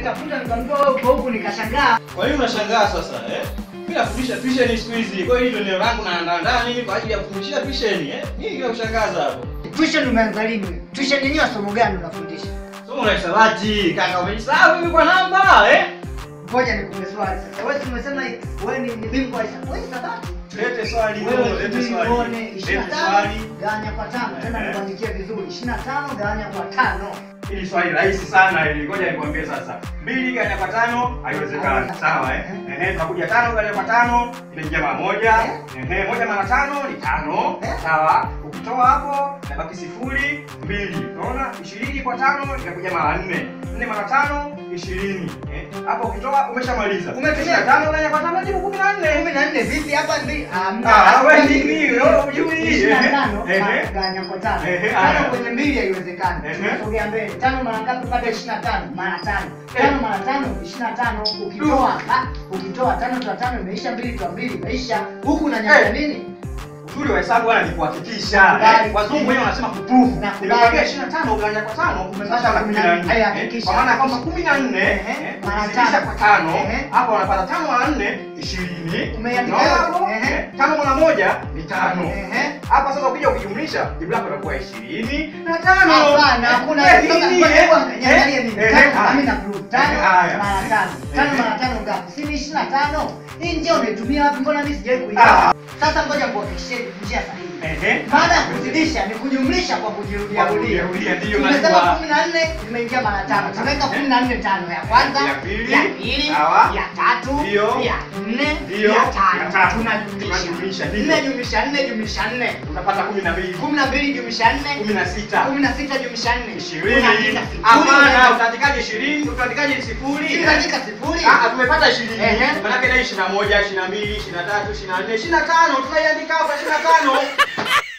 nimetafuta nikamjua wewe uko huku nikashangaa. Kwa nini unashangaa sasa eh? Mimi nafundisha tuition siku hizi. Kwa hiyo hilo neno langu na naandaa mimi kwa ajili ya kufundisha tuition eh? Nini kile kushangaza hapo? Tuition umeanza lini? Tuition yenyewe somo gani unafundisha? Somo la hisabati. Kaka umejisahau hivi kwa namba eh? Ngoja nikupe swali sasa. Wewe si umesema wewe ni ni bingwa wa hisabati. Wewe hisabati. Lete swali Wewe lete subiri swali. uone Lete 25 swali. gawanya kwa tano. Tena Ehe. nikuandikie vizuri. 25 gawanya kwa tano. Hili swali rahisi sana hili. Ngoja nikwambie sasa. Mbili gawanya kwa tano haiwezekani. Haiwezekani. Sawa eh? Ehe, tunakuja tano gawanya kwa tano inaingia mara moja. Ehe, moja mara tano ni tano. Eh? Sawa. Ukitoa hapo inabaki sifuri mbili. Unaona? 20 kwa tano inakuja mara nne. Nne mara tano ishirini. Eh? Hapo ukitoa umeshamaliza. Umetumia tano gawanya kwa tano jibu 14. 14 vipi hapa ndi? Ah, wewe nini? Wewe hujui. 25 Ehe. gawanya kwa tano. Ehe, Tano haya. kwenye mbili haiwezekani. Ehe. Tunasogea mbele. Tano mara ngapi pata 25? Mara tano. Eh. Tano mara tano 25. Ukitoa ah, ukitoa tano toa tano imeisha, mbili toa mbili imeisha. Huku unanyanya Eh. nini? Uzuri wa hesabu bwana ni kuhakikisha. Nakubali. Eh, Wazungu wenyewe wanasema kuprove. Nakubali. Nimekwambia 25 ugawanya kwa tano Umepata umepata 14. 14. Haya, Eh, hakikisha. Kwa maana kwamba 14 Ehe. eh, Mara ukizidisha tano. kwa tano Ehe. hapa wanapata tano mara 4 20. Umeandika Unaona hapo? hapo? Ehe. Eh, Tano mara moja ni tano. Ehe. Hapa sasa ukija ukijumlisha jibu lako litakuwa 20 na tano. Hapana, hakuna Eh, hiyo. nini, Ngoja eh? kwanza, niangalie mimi. Eh, Tano, eh, haya. mimi na prove. Tano Eh, haya. mara tano. Tano Eh. mara tano ngapi? Si ni 25. Hii njia unaitumia wapi? Mbona mimi sijawahi Ah. kuiona? Sasa ngoja kuhakikishia njia sahihi. Ehe. Baada ya kuzidisha ni kujumlisha kwa kujirudia Kwa rudia. kujirudia, ndiyo Tumesema najua. 14 imeingia mara tano. Tunaweka 14 tano ya kwanza, Ya pili. ya pili, Sawa. ya tatu, Ndiyo. ya nne, Ndiyo. ya Ya tano. tatu. Tunajumlisha. Tunajumlisha, ndiyo. 4 jumlisha 4 jumlisha 4. Unapata 12. 12 jumlisha 4. 16. 16 jumlisha 4. ishirini. Unaandika sifuri. Hapana, utaandikaje ishirini? Utaandikaje sifuri? Si unaandika sifuri. Ah, tumepata ishirini. Ehe. Manake na ishirini na moja, ishirini na mbili, ishirini na tatu, ishirini na nne, ishirini na tano. Tunaiandika hapa ishirini na tano.